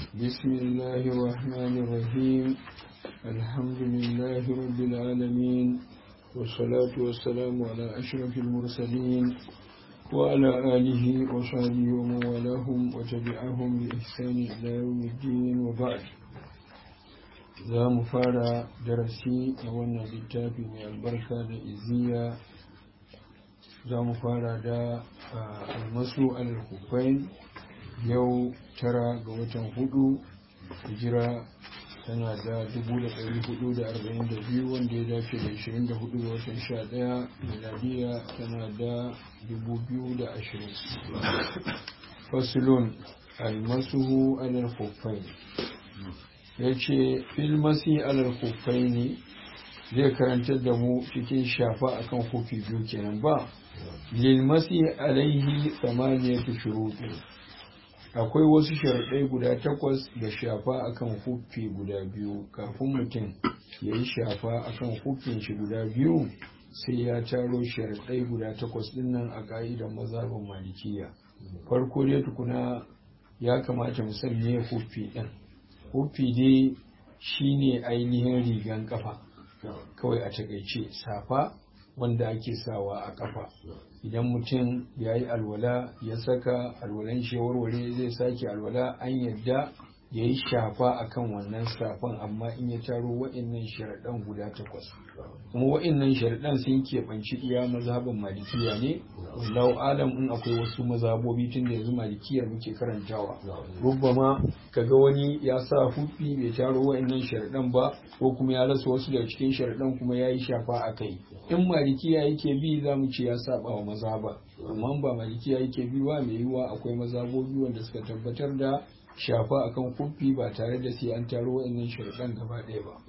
بسم الله الرحمن الرحيم الحمد لله رب العالمين والصلاة والسلام على أشرف المرسلين وعلى آله وصحبه ومن والاهم وتبعهم بإحسان إلى يوم الدين وبعد za mu fara darasi a wannan littafi mai albarka da iziya za mu fara da almasu al-hufain yau tara ga watan hudu hijira tana da 442 wanda ya dace da 24 ga watan 11 miladiya tana da 2020 fasilun almasuhu al-hufain ya ce filmasi alal kufai ne zai karantar da mu cikin shafa akan hufi biyu kenan ba lilmasi alaihi samaniyatu shuruɗi akwai wasu sharaɗai guda takwas da shafa akan hufi guda biyu kafin mutum ya yi shafa akan hufin shi guda biyu sai ya taro sharaɗai guda takwas dinnan a ƙa'idar mazhabin malikiya farko dai tukuna ya kamata mu san me hufi ɗin hufi dai shine ainihin rigan kafa kawai a takaice safa wanda ake sawa a kafa idan mutum ya yi alwala ya saka alwalan shi warware zai sake alwala an yadda ya yi shafa akan wannan safan amma in ya taro wa'innan sharaɗan guda takwas kuma wa'innan sharaɗan sun keɓanci iya mazhabin malikiya ne wallahu alam in akwai wasu mazhabobi tun da yanzu malikiyar muke karantawa rubbama kaga wani ya sa hufi bai taro wa'innan sharaɗan ba ko kuma ya rasa wasu daga cikin sharaɗan kuma ya yi shafa a kai in malikiya yake bi za mu ce ya saba wa mazhaba amma ba malikiya yake bi ba mai yiwuwa akwai mazhabobi wanda suka tabbatar da shafa akan kufi ba tare da sai an taro wa'annan sharaɗan gaba ɗaya ba.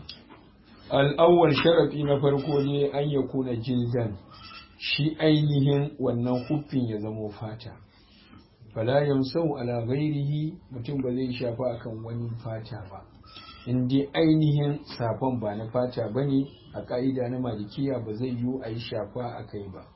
Al'awwal sharafi na farko ne an ya kuna jildan shi ainihin wannan hufin ya zamo fata. Fala yamsau ala ghairihi mutum ba zai shafa akan wani fata ba. In dai ainihin safan ba na fata ba ne a ƙa'ida na malikiya ba zai yiwu a yi shafa a kai ba.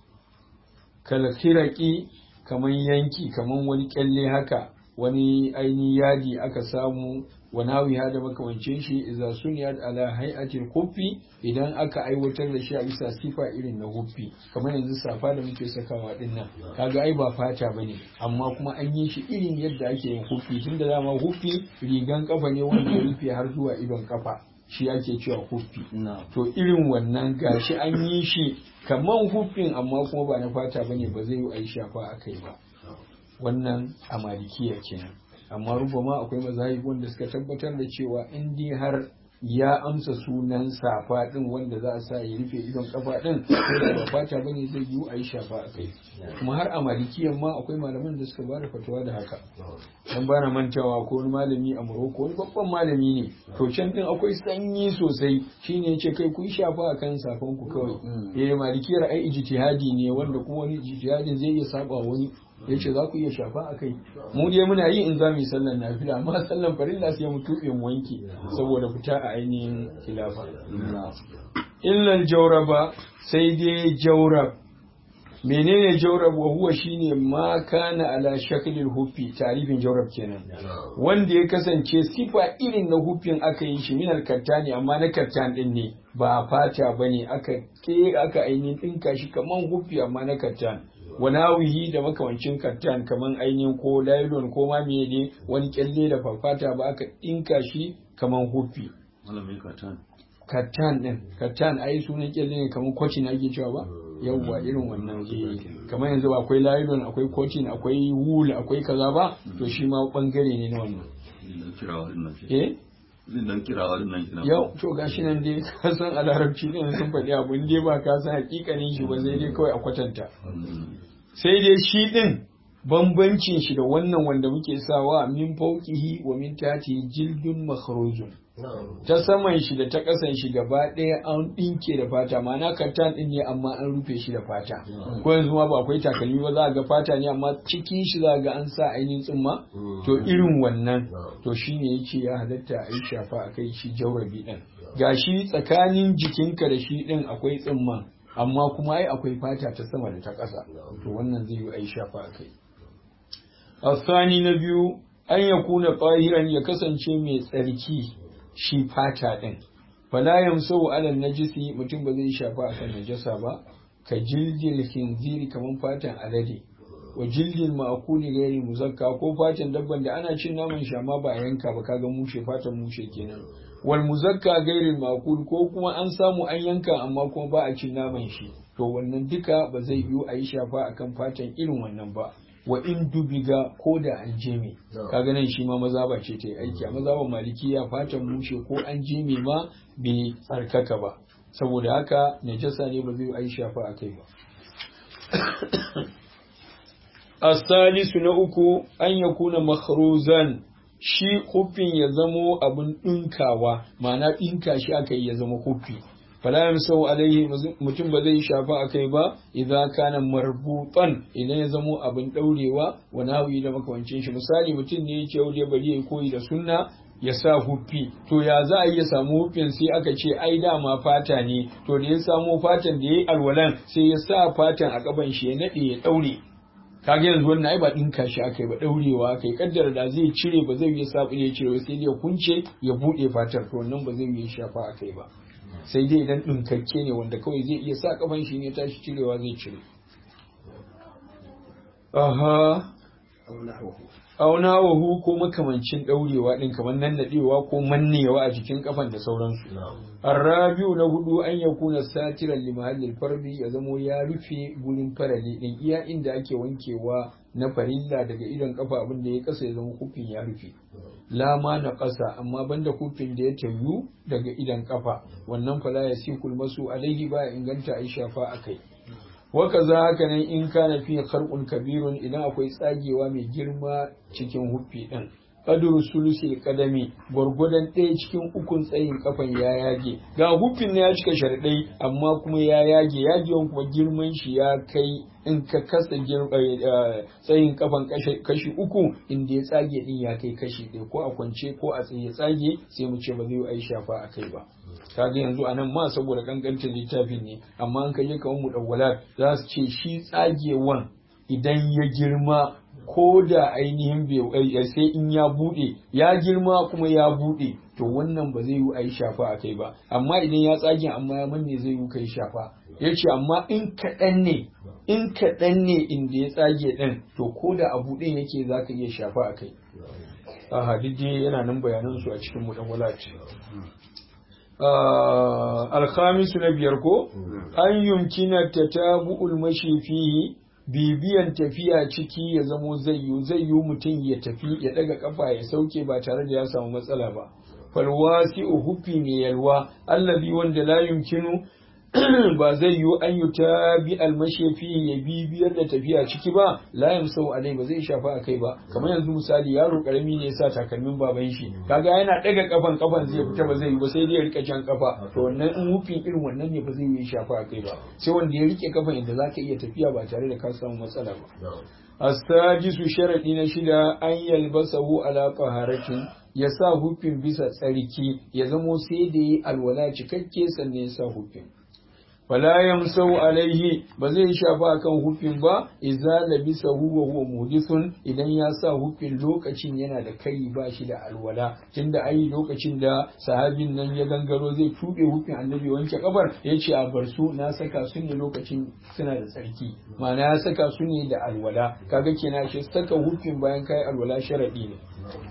Kalakiraki kaman yanki kaman wani kyalle haka wani ainihin yadi aka samu wani da makamancin shi iza suniyat ala hay'atil huffi idan aka aiwatar da shi a bisa sifa irin na huffi kamar yanzu safa da muke sakawa din nan kaga ai ba fata bane amma kuma an yi shi irin yadda ake yin huffi tunda dama huffi rigan kafa ne wanda ya rufe har zuwa idon kafa shi ake cewa huffi to irin wannan gashi an yi shi kaman huffin amma kuma ba na fata bane ba zai yi a yi shafa a kai ba wannan a malikiya kenan amma rubama akwai mazahib wanda suka tabbatar da cewa in dai har ya amsa sunan safa din wanda za a sa ya rufe idon kafa din ko da ba fata bane zai yiwu a yi shafa a kai kuma har a malikiyan ma akwai malaman da suka bada fatawa da haka dan bana mantawa ko wani malami a Morocco wani babban malami ne to can din akwai sanyi sosai shine yace kai kun shafa akan safan ku kawai eh malikiyar ai ijtihadi ne wanda kuma wani ijtihadin zai iya saba wani ya ce za ku iya shafa a kai mu dai muna yi in za mu yi sallan nafila amma sallan farilla sai mu tuɓe mu wanke saboda fita a ainihin khilafa illal jauraba sai dai jaurab menene jaurab wa huwa shine ma kana ala shaklil huffi tarifin jaurab kenan wanda ya kasance sifa irin na huffin aka yi shi minal kattani amma na kattan din ne ba fata bane aka ke aka ainihin dinka shi kaman huffi amma na kattan wanawihi da makamancin kattan kaman ainihin ko lailon ko ma ne wani kyalle da fafata ba aka dinka shi kaman huffi kattan din kattan ai sunan kyalle ne kaman kwaci na ake cewa ba yawwa irin wannan eh kamar yanzu akwai lailon akwai cotton akwai wool akwai kaza ba to shi ma bangare ne na wannan eh nan kirawa nan kina yau to gashi nan dai ka san a larabci din sun faɗi abu dai ba ka san hakikanin shi ba sai dai kawai a kwatanta sai dai shi din bambancin shi da wannan wanda muke sawa min fauqihi wa min tati jildun makhrujun ta saman shi da ta kasan shi gaba ɗaya an ɗinke da fata ma'ana kattan ɗin ne amma an rufe shi da fata ko yanzu ma ba akwai takalmi ba za a ga fata ne amma cikin shi za a ga an sa ainihin tsumma to irin wannan to shine yace ya halatta a yi shafa a kai shi jaurabi ɗin gashi tsakanin jikinka da shi ɗin akwai tsumma amma kuma ai akwai fata ta sama da ta ƙasa to wannan zai yi a yi shafa a kai الثاني نبيو an ya kuna ƙahiran ya kasance mai tsarki shi fata ɗin fala yamsau alal najisi mutum ba zai shafa akan najasa ba ka jildil khinziri kaman fatan alade wa jildil ma'kuli gairi muzakka ko fatan dabban da ana cin naman shi amma ba a yanka ba kaga mushe fatan mushe kenan wal muzakka gairi ma'kul ko kuma an samu an yanka amma kuma ba a cin naman shi to wannan duka ba zai yiwu a yi shafa akan fatan irin wannan ba wa in dubiga ko da an jeme kaga nan shi ma maza ba ce ta yi aiki a maza ba malikiya fatan mushe ko an jeme ma bai tsarkaka ba saboda haka najasa ne ba zai yi shafa a kai ba asalisu na uku an ya kuna makhruzan shi hufin ya zamo abin ɗinkawa ma'ana ɗinka shi aka yi ya zama hufi fala yamsau alaihi mutum ba zai shafa akai ba idan kana marbutan idan ya zamo abin daurewa wa nawi da makamancin shi misali mutum ne yake yau bari ya koyi da sunna ya sa huffi to ya za a iya samu huffin sai aka ce ai dama fata ne to da ya samu fatan da ya yi alwalan sai ya sa fatan a kaban shi ya nade ya daure kaga yanzu wannan ai ba dinka shi aka yi ba daurewa aka yi kaddara da zai cire ba zai yi sabu ya cire sai ya kunce ya bude fatar to wannan ba zai yi shafa akai ba sai dai idan ɗinkakke ne wanda kawai zai iya sa kafan shi ne tashi cirewa zai cire. Aha, auna wahu ko makamancin ɗaurewa ɗin kamar nan naɗewa ko mannewa a jikin kafan da sauransu. Arrabiu na hudu an ya kuna satiran limahallin farbi ya zamo ya rufe gurin farali ɗin iya inda ake wankewa na farilla daga idon kafa abin da ya kasa ya zama kufin ya rufe. lama na ƙasa amma banda kufin da ya tayu daga idan kafa wannan fala ya sikul masu alaihi ba inganta a shafa a kai waka za haka nan in kana fi kharqun kabirun idan akwai tsagewa mai girma cikin huffi din qadru sulusil qadami gwargwadon ɗaya cikin ukun tsayin kafan ya yage ga huffin ne ya cika sharɗai amma kuma ya yage yagewan kuma girman shi ya kai in ka kasa tsayin kafan kashi uku inda ya tsage din ya kai kashi ɗaya ko a kwance ko a tsaye tsage sai mu ce ba zai yi shafa a kai ba kaga yanzu a nan ma saboda kankantar littafin ne amma an kaje kamar mu dawwalat za su ce shi tsagewan idan ya girma ko da ainihin bai sai in ya bude ya girma kuma ya bude to wannan ba zai yi a yi shafa a kai ba amma idan ya tsage amma ya manne zai yi kai shafa ya ce amma in kaɗan ne in kaɗan ne inda ya tsage ɗin to ko da abu ɗin yake za ka iya shafa a kai a hadidi yana nan bayanansu a cikin muɗan alkhamisu na biyar ko an yumkina ta tabu'ul mashi fihi bibiyan tafiya ciki ya zamo zai yi zai yi mutum ya tafi ya daga kafa ya sauke ba tare da ya samu matsala ba falwasi hufi mai yalwa allazi wanda la yumkinu ba zai yi an yi ta bi almashefi ya bibiyar da tafiya ciki ba la yamsau alai ba zai shafa a kai ba kamar yanzu misali yaro karami ne ya sa takalmin baban shi kaga yana daga kafan kafan zai fita ba zai yi ba sai dai ya rika jan kafa to wannan in hufin irin wannan ne ba zai yi shafa a kai ba sai wanda ya rike kafan inda zaka iya tafiya ba tare da ka samu matsala ba astajisu sharadi na shida an yalbasahu ala taharatin ya sa hufin bisa tsarki ya zamo sai da yi alwala cikakke sannan ya sa hufin fala yamsau alaihi ba zai shafa akan hufin ba idza labisa huwa huwa muhdithun idan ya sa hufin lokacin yana da kai ba shi da alwala tunda ai lokacin da sahabin nan ya gangaro zai tube hufin annabi wanke kafar yace a bar su na saka su ne lokacin suna da tsarki ma'ana ya saka su ne da alwala kaga kenan shi saka hufin bayan kai alwala sharadi ne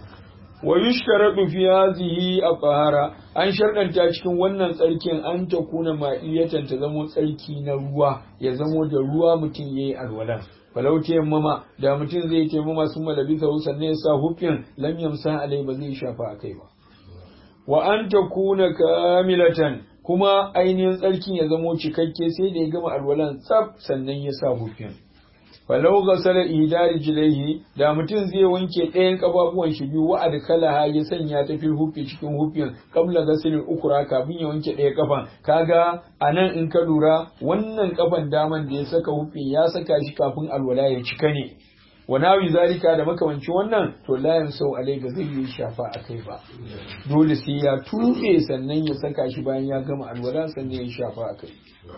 wa yushtaradu fi hadhihi at-tahara an sharɗanta cikin wannan tsarkin an ta kuna ma'iyatan ta zamo tsarki na ruwa ya zamo da ruwa mutum yayi alwalan falau tayammama da mutum zai tayammama sun malabi sa sannan ya sa hufin lam yamsa alai ba zai shafa akai ba wa an ta kuna kamilatan kuma ainihin tsarkin ya zamo cikakke sai da ya gama alwalan tsaf sannan ya sa hufin falau gasala idari jilaihi da mutum zai wanke ɗayan kafafuwan shi biyu wa adkalaha ya sanya ta fil hufi cikin hufin qabla gasilin ukura kafin ya wanke ɗaya kafan kaga anan in ka lura wannan kafan daman da ya saka hufin ya saka shi kafin alwala ya cika ne wa nawi zalika da makamancin wannan to la yansau alai ba zai yi shafa akai ba dole sai ya tuɓe sannan ya saka shi bayan ya gama alwala sannan ya shafa akai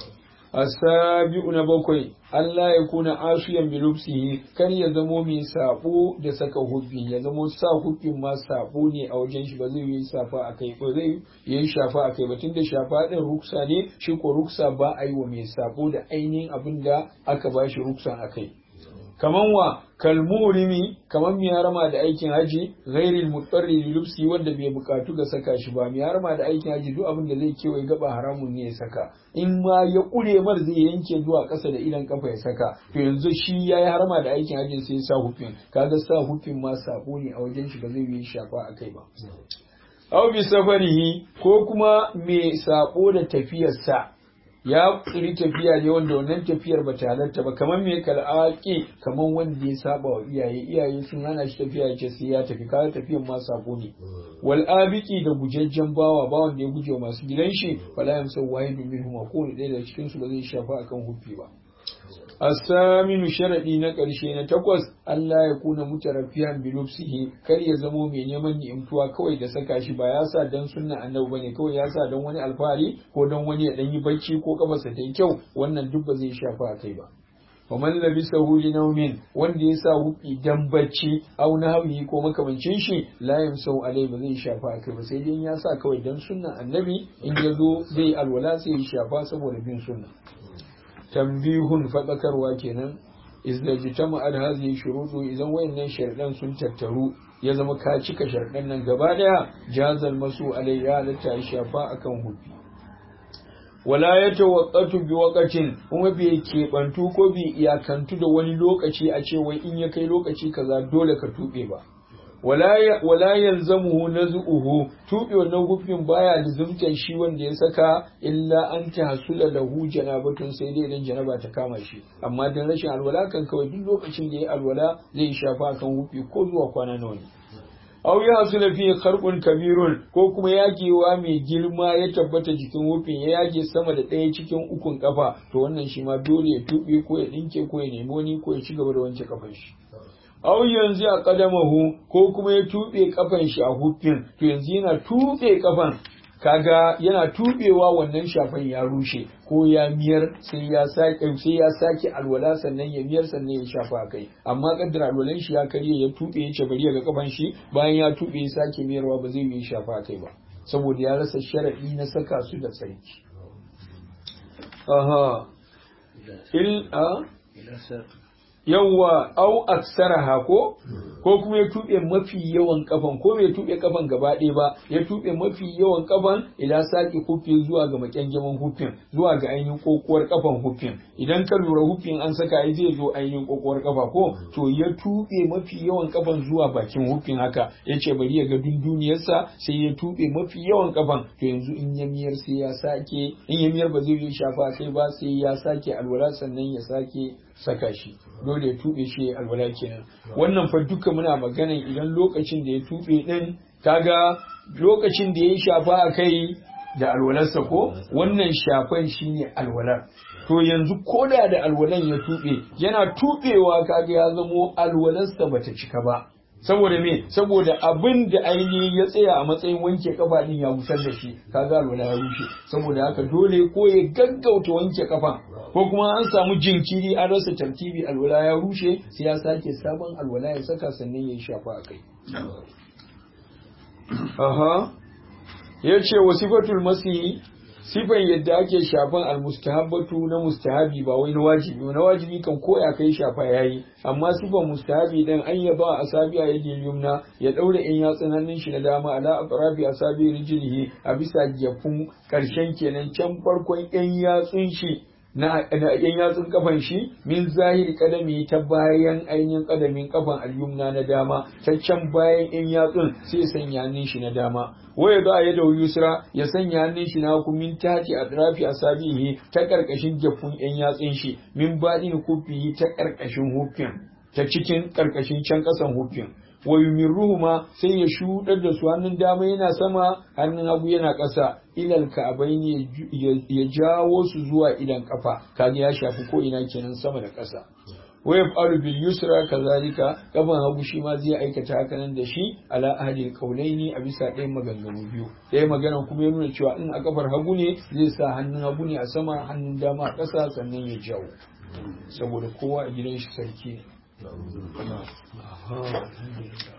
asabi'u na bakwai Allah ya kuna asiyan bi lubsihi kar ya zamo mai sabo da saka hubbi ya zamo sa hubbin ma sabo ne a wajen shi ba zai yi safa akai ba zai yi shafa akai ba tunda shafa din ruksa ne shi ko ruksa ba a yi wa mai sabo da ainihin abin da aka ba shi ruksan akai kaman wa kalmurimi kaman mai harama da aikin haji ghairil mutarri li lubsi wanda bai bukatu ga saka shi ba mai harama da aikin haji duk abin da zai kewaye gaba haramun ne ya saka in ma ya kure mar zai yanke zuwa ƙasa da idan kafa ya saka to yanzu shi yayi harama da aikin haji sai ya sa hufin kaga sa hufin ma sabo ne a wajen shi ba zai yi shafa akai ba aw bi safarihi ko kuma mai sabo da tafiyarsa ya tsiri tafiya ne wanda wannan tafiyar ba ta halarta ba kamar me kal'aki kamar wanda ya saba wa iyaye iyaye sun hana shi tafiya ce sai ya tafi kaga tafiyan ma sabo ne wal abiki da gujajjen bawa bawan da ya guje wa masu gidan shi fala yamsa wahidu minhum ko ne ɗaya daga cikin su ba zai shafa akan huffi ba asaminu sharadi na ƙarshe na takwas Allah ya kuna mutarafiyan bi lubsihi kar ya zamo mai neman ni'imtuwa kawai da saka shi ba ya sa dan sunna annabi bane kawai ya sa dan wani alfahari ko dan wani ya dan yi bacci ko kafarsa ta yi kyau wannan duk ba zai shafa kai ba ومن لبسه لنوم wanda ya sa hufi dan bacci au nahwi ko makamancin shi la yamsau alai ba zai shafa kai ba sai dai ya sa kawai dan sunnan annabi in ya zo zai alwala sai ya shafa saboda bin sunna tambihun faɗakarwa kenan izda jitama ad hadhihi shurutu idan wayannan sharɗan sun tattaru ya zama ka cika sharɗan nan gaba daya jazal masu alayya da ta shafa akan hufi wala ya tawaqqatu bi waqatin kuma bai keɓantu ko bai iyakantu da wani lokaci a ce wai in ya kai lokaci kaza dole ka tube ba wala yalzamuhu naz'uhu tuɓe wannan gufin baya lizumtan shi wanda ya saka illa an tahsula lahu janabatun sai dai idan janaba ta kama shi amma dan rashin alwala kan kawai duk lokacin da ya alwala zai shafa kan gufi ko zuwa kwana nawa ne aw ya hasula fi kharqun kabirun ko kuma yagewa mai girma ya tabbata jikin wufin ya yage sama da ɗaya cikin ukun kafa to wannan shi ma dole ya tuɓe ko ya ɗinke ko ya nemi wani ko ya ci gaba da wanke kafan shi aw yanzu a kadamahu ko kuma ya tuɓe kafan shi a hufin to yanzu yana tuɓe kafan kaga yana tuɓewa wannan shafan ya rushe ko ya miyar sai ya sake sai ya sake alwala sannan ya miyar sannan ya shafa kai amma kaddara alwalan shi ya karye ya tuɓe ya ce bari ga kafan shi bayan ya tuɓe ya sake miyarwa ba zai yi shafa kai ba saboda ya rasa sharadi na saka su da tsarki aha il a yawwa au aksaraha ko ko kuma ya tuɓe mafi yawan kafan ko bai tuɓe kafan gaba ɗaya ba ya tuɓe mafi yawan kafan idan saki hufin zuwa ga makyangeman hufin zuwa ga ainihin kokuwar kafan hufin idan ka lura hufin an saka ai zai zo ainihin kokuwar kafa ko to ya tuɓe mafi yawan kafan zuwa bakin hufin haka ya ce bari ya ga dunduniyarsa sai ya tuɓe mafi yawan kafan to yanzu in ya miyar sai ya sake in ya miyar ba zai yi shafa sai ba sai ya sake alwala sannan ya sake saka shi dole ya tuɓe shi alwala kenan wannan fa duka muna magana idan lokacin da ya tuɓe ɗin kaga lokacin da ya yi shafa a kai da alwalarsa ko wannan shafan shine alwalar to yanzu koda da alwalan ya tuɓe yana tuɓewa kaga ya zamo alwalarsa bata cika ba saboda me saboda abin da ainihi ya tsaya a matsayin wanke kafa din ya busar da shi kaga alwala ya rushe saboda haka dole ko ya gaggauta wanke kafa ko kuma an samu jinkiri an rasa tartibi alwala ya rushe sai ya sake sabon alwala ya saka sannan ya shafa a kai aha ya ce wasifatul masihi sifan yadda ake shafan almustahabbatu na mustahabi ba wai na wajibi na wajibi kan koya kai shafa yayi amma sifan mustahabi dan an yaba asabi a yadda yumna ya daure in yatsun hannun shi na dama ala atrafi asabi rijlihi a bisa gefun karshen kenan can farkon yan yatsun shi na yan yatsun kafan shi min zahiri kadami ta bayan ainihin kadamin kafan al-yumna na dama ta can bayan yan yatsun sai sanya hannun shi na dama waya za a yi da yusra ya sanya hannun shi na hagu min tati a trafi a sabihi ta karkashin jafun yan yatsun shi min baɗin kufihi ta karkashin hufin ta cikin karkashin can ƙasan hufin wa yumirruhuma sai ya shudar da su hannun dama yana sama hannun hagu yana ƙasa ilal ka'abaini ya jawo su zuwa idan kafa kaga ya shafi ko ina kenan sama da ƙasa wa yaf'alu bil yusra kazalika kafan hagu shi ma zai aikata haka nan da shi ala ahli qaulaini a bisa ɗayan maganganu biyu ɗaya magana kuma ya nuna cewa in a kafar hagu ne zai sa hannun hagu ne a sama hannun dama a ƙasa sannan ya jawo saboda kowa a gidan shi sarki ne. Aha, alhamdulillah.